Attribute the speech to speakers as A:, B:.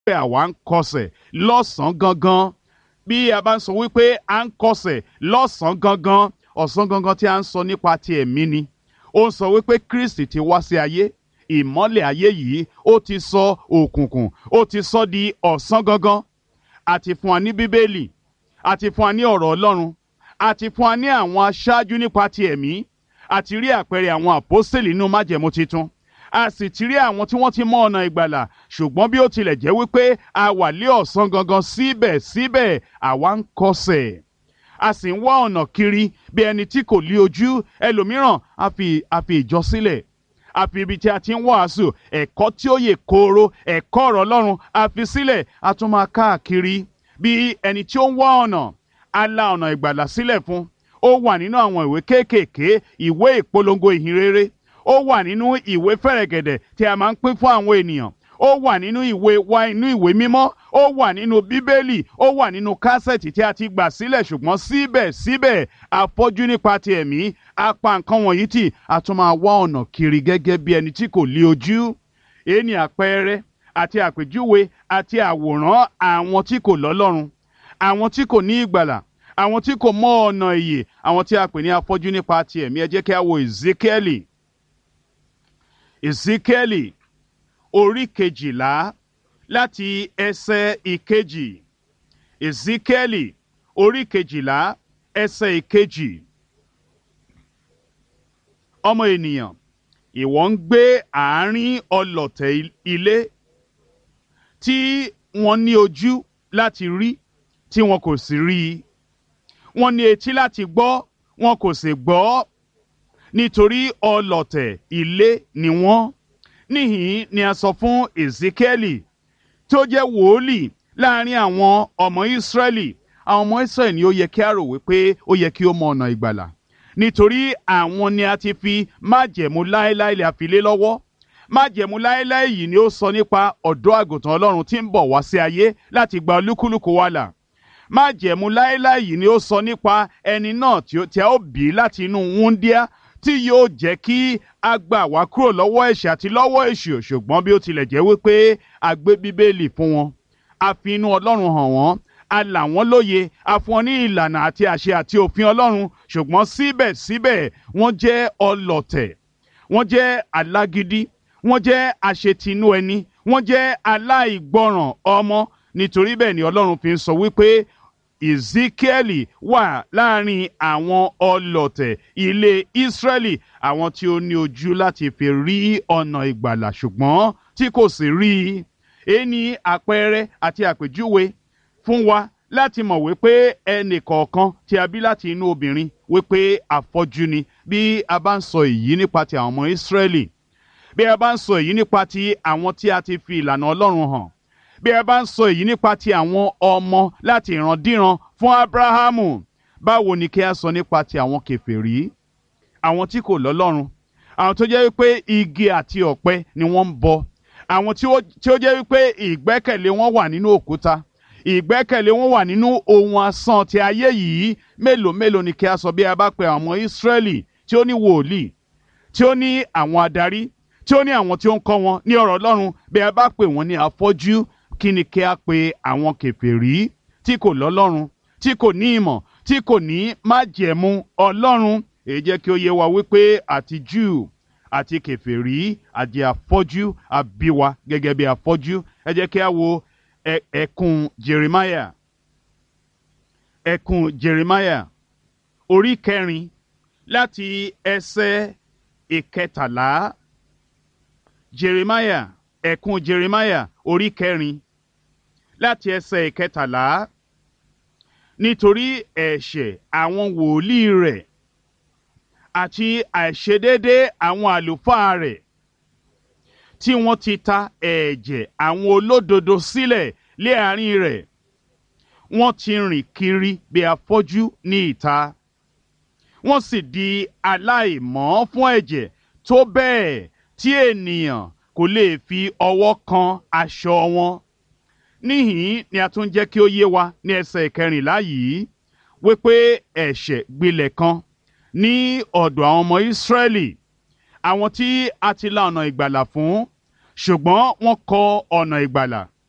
A: pé àwa ń kọsẹ̀ lọ́sàn-án gangan bí a bá ń sọ wípé à ń kọsẹ̀ lọ́sàn-án gangan ọ̀sán gangan tí a ń sọ nípa ti ẹ̀mí ni ó ń sọ wípé Kristi ti wá sí ayé ìmọ́lẹ̀ ayé yìí ó ti sọ òkùnkùn ó ti sọ di ọ̀sán gangan àti fún wa ní bíbélì àti fún wa ní ọ̀rọ̀ Ọlọ́run àti fún wa ní àwọn aṣáájú nípa ti ẹ̀mí àti rí àpẹẹrẹ àwọn àpọ́sítélì nínú májẹ̀mú titun a sì ti rí àwọn tí wọ́n ti mọ ọ̀nà ìgbàlà ṣùgbọ́n bí ó tilẹ̀ jẹ́ wípé a wà lé ọ̀sán gangan síbẹ̀síbẹ̀ àwa ń kọsẹ̀ a sì ń wá ọ̀nà kiri bí ẹni tí kò lí ojú ẹlòmíràn a fi a fi ìjọ sílẹ̀ a fi ibi tí a ti ń wàásù ẹ̀kọ́ tí ó yè kooro ẹ̀kọ́ ọ̀rọ̀ Ọlọ́run a fi sílẹ̀ a tún máa káàkiri bí ẹni tí ó ń wá ọ̀nà a la ọ̀nà ìgbàlà sílẹ̀ fún ó wà nínú àwọn ìwé kéékèèké ìwé ìpolongo ìhìnrere ó wà nínú ìwé fẹ̀rẹ̀gẹ̀dẹ̀ tí a máa ń pín fún àwọn ènìyàn ó wà nínú ìwé wa inú ìwé mímọ́ ó wà nínú bíbélì ó wà nínú kásẹ̀tì tí a ti gbà sílẹ̀ ṣùgbọ́n síbẹ̀síbẹ̀ afọ́jú nípa ti ẹ̀mí a pa nǹkan wọ̀nyí tì a tún máa wá ọ̀nà kiri gẹ́gẹ́ bí ẹni tí kò lí ojú èyí ni àpẹẹrẹ àti àpèjúwe àti àwòrán àwọn tí kò lọ́lọ́run àwọn tí kò ní ìgbàlà àwọn tí kò mọ ọ̀nà ìyè àwọn tí a pè ní afọ́jú nípa ti ẹ̀mí ẹ jẹ́ kí a wo Ezekieli Ezekieli orí kejìlá láti ẹsẹ̀ ìkejì Ezekieli orí kejìlá ẹsẹ̀ ìkejì ọmọ ènìyàn ìwọ ń gbé àárín ọlọ̀tẹ̀ ilé tí wọ́n ní ojú láti rí tí wọn kò sì rí i wọ́n ní etí láti gbọ́ wọn kò sì gbọ́ nítorí ọlọ̀tẹ̀ ilé ni wọ́n níhìn ni a sọ fún Ezekieli tí ó jẹ́ wòólì láàrin àwọn ọmọ Ísírẹ́lì àwọn ọmọ Ísírẹ́lì ni ó yẹ kí a rò wípé ó yẹ kí ó mọ ọ̀nà ìgbàlà nítorí àwọn ni a ti fi májẹ̀mú láéláé lè àfilé lọ́wọ́ májẹ̀mú láéláé yìí ni ó sọ nípa ọ̀dọ́ àgùntàn Ọlọ́run tí ń bọ̀ wá sí ayé láti gba olúkúlùkù wa là májẹ̀mú láéláé yìí ni ó sọ nípa ẹni náà tí a ó bí láti inú wúndíá tí yóò jẹ́ kí a gbà wá kúrò lọ́wọ́ ẹ̀ṣẹ̀ àti lọ́wọ́ èṣù ṣùgbọ́n bí ó tilẹ̀ jẹ́ wípé a gbé bíbélì fún wọn a fi inú ọlọ́run hàn wọ́n a là wọ́n lóye a fún wọn ní ìlànà àti àṣẹ àti òfin ọlọ́run ṣùgbọ́n síbẹ̀síbẹ̀ wọ́n jẹ́ ọlọ̀tẹ̀ wọ́n jẹ́ alágídí wọ́n jẹ́ àṣetinú ẹni wọ́n jẹ́ aláìgbọràn ọmọ nítorí bẹ́ẹ̀ ni ọlọ́run fi ń sọ wípé Ezekieli wà láàrin àwọn ọlọ̀tẹ̀ ilé Ísírẹ́lì àwọn tí ó ní ojú láti fi rí ọ̀nà ìgbàlà ṣùgbọ́n tí kò sì rí i èyí ni àpẹẹrẹ àti àpèjúwe fún wa láti mọ̀ wípé ẹnì kọ̀ọ̀kan tí a bí láti inú obìnrin wípé afọ́jú ni bí a bá ń sọ èyí nípa ti àwọn ọmọ Ísírẹ́lì bí a bá ń sọ èyí nípa ti àwọn tí a ti fi ìlànà Ọlọ́run hàn bí ẹ bá ń sọ èyí nípa ti àwọn ọmọ láti ìrandíran fún Abrahamu báwo ni kí a sọ nípa ti àwọn kèfèrí àwọn tí kò lọ́lọ́run àwọn tó jẹ́ wípé igi àti ọ̀pẹ ni wọ́n ń bọ àwọn tí ó jẹ́ wípé ìgbẹ́kẹ̀lé wọn wà nínú òkúta ìgbẹ́kẹ̀lé wọn wà nínú ohun asán ti ayé yìí mélòó mélòó ni kí a sọ bí a bá pe àwọn ọmọ Ísírẹ́lì tí ó ní wòlíì tí ó ní àwọn adarí tí ó ní àwọn tí ó ń kọ́ wọn ní ọ̀rọ̀ Ọlọ́run bí a bá pè wọ́n ní afọ́jú kí ni kí a pe àwọn kèfèrí tí kò lọ́lọ́run tí kò ní ìmọ̀ tí kò ní májẹ̀mú ọlọ́run èyí jẹ́ kí ó yé wa wípé àti Júù àti kèfèrí àti afọ́jú àbíwa gẹ́gẹ́ bí afọ́jú ẹ jẹ́ kí a wo ẹkùn Jeremiah ẹkùn Jeremiah orí kẹrin láti ẹsẹ̀ ìkẹtàlá Jeremiah ẹkùn Jeremiah orí kẹrin láti ẹsẹ̀ ìkẹtàlá nítorí ẹ̀ṣẹ̀ àwọn wòlíì rẹ̀ àti àìṣedédé àwọn àlùfáà rẹ̀ tí wọ́n ti ta ẹ̀jẹ̀ àwọn olódodo sílẹ̀ lé àárín rẹ̀ wọ́n ti rìn kiri bí afọ́jú ní ìta wọ́n sì di aláìmọ́ fún ẹ̀jẹ̀ tó bẹ́ẹ̀ tí ènìyàn kò lè fi ọwọ́ kan aṣọ wọn níhìn ni a tún jẹ́ kí ó yé wa ní ẹsẹ̀ ìkẹrìnlá yìí wípé ẹ̀ṣẹ̀ gbilẹ̀ kan ní ọ̀dọ̀ àwọn ọmọ Ísírẹ́lì àwọn tí a ti la ọ̀nà ìgbàlà fún ṣùgbọ́n wọ́n kọ̀ ọ̀nà ìgbàlà